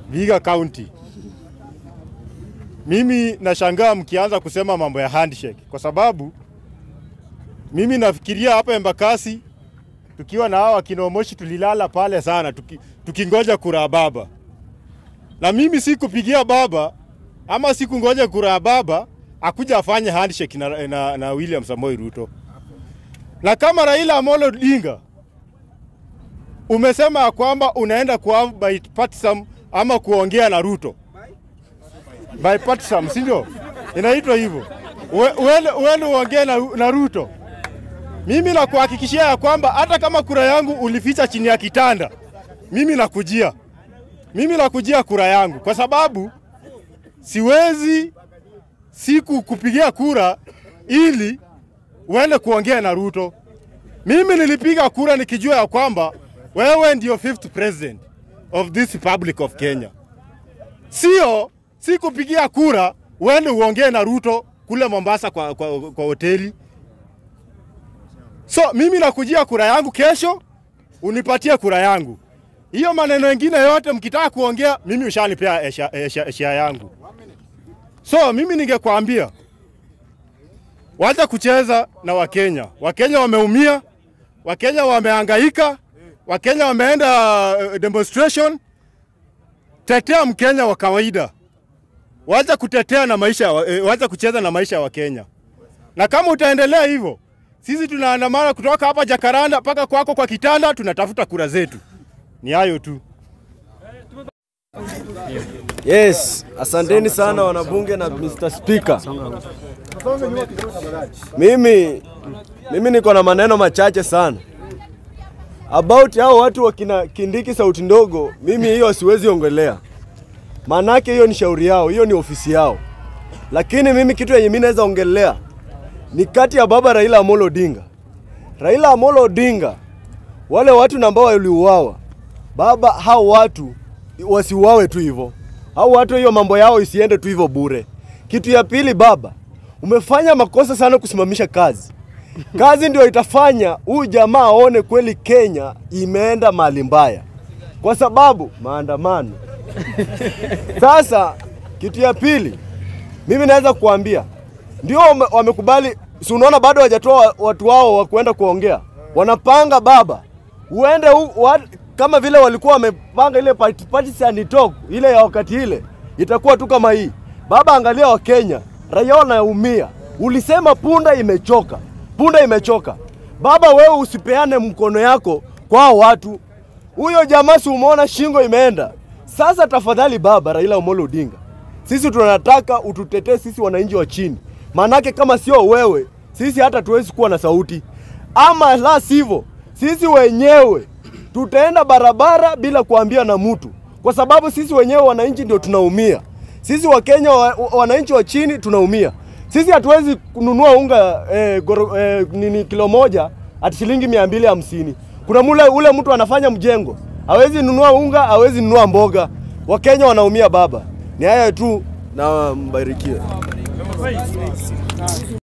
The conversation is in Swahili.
Vihiga County. Mimi nashangaa mkianza kusema mambo ya handshake kwa sababu mimi nafikiria hapa Embakasi tukiwa na hawa kina Omoshi tulilala pale sana tuki, tukingoja kura ya baba, na mimi sikupigia baba ama sikungoja kura ya baba akuja afanye handshake na, na, na William Samoei Ruto. Na kama Raila Amolo Odinga umesema ya kwamba unaenda kwa bipartisan ama kuongea na Ruto bipartisan, si ndio? Inaitwa hivyo, uende uende uongee na, na Ruto. Mimi nakuhakikishia ya kwamba hata kama kura yangu ulificha chini ya kitanda, mimi nakujia, mimi nakujia kura yangu, kwa sababu siwezi siku kupigia kura ili uende kuongea na Ruto. Mimi nilipiga kura nikijua ya kwamba wewe ndio fifth president of this republic of Kenya, sio si kupigia kura uende uongee na Ruto kule Mombasa kwa, kwa, kwa hoteli. So mimi nakujia kura yangu kesho, unipatie kura yangu. Hiyo maneno mengine yote mkitaka kuongea, mimi ushanipea eshia yangu. So mimi ningekwambia wacha kucheza na Wakenya. Wakenya wameumia, Wakenya wamehangaika, Wakenya wameenda uh, demonstration. Tetea Mkenya wa kawaida, wacha kutetea na maisha, eh, wacha kucheza na maisha ya Wakenya. Na kama utaendelea hivyo, sisi tunaandamana kutoka hapa Jakaranda mpaka kwako kwa kitanda, tunatafuta kura zetu. Ni hayo tu. Yes, asanteni sana wanabunge na Mr. Speaker. Mimi mimi niko na maneno machache sana about hao watu wakina Kindiki sauti ndogo. Mimi hiyo siwezi ongelea, maanake hiyo ni shauri yao, hiyo ni ofisi yao. Lakini mimi kitu yenye mimi naweza ongelea ni kati ya baba Raila Amolo Odinga. Raila Amolo Odinga, wale watu ambao waliuawa, baba, hao watu wasiuawe tu hivyo au watu hiyo mambo yao isiende tu hivyo bure. Kitu ya pili, baba, umefanya makosa sana kusimamisha kazi. Kazi ndio itafanya huyu jamaa aone kweli Kenya imeenda mahali mbaya, kwa sababu maandamano. Sasa kitu ya pili, mimi naweza kuambia ndio wame- wamekubali, si unaona bado hawajatoa watu wao wa kuenda kuongea, wanapanga baba, uende u, wa, kama vile walikuwa wamepanga ile party- partisan talk ile ya wakati ile, itakuwa tu kama hii. Baba, angalia Wakenya, raia wanaumia. Ulisema punda imechoka, punda imechoka. Baba, wewe usipeane mkono yako kwa hao watu. Huyo jamaa si umeona shingo imeenda. Sasa tafadhali baba Raila Amolo Odinga, sisi tunataka ututetee sisi wananchi wa chini, maanake kama sio wewe sisi hata tuwezi kuwa na sauti, ama la sivyo sisi wenyewe tutaenda barabara bila kuambia na mtu, kwa sababu sisi wenyewe wananchi ndio tunaumia. Sisi Wakenya wa, wa- wananchi wa chini tunaumia. Sisi hatuwezi kununua unga eh, goro, eh, nini kilo moja ati shilingi mia mbili hamsini. Kuna mule ule mtu anafanya mjengo hawezi nunua unga, hawezi nunua mboga. Wakenya wanaumia baba. Ni haya tu na mbarikiwe.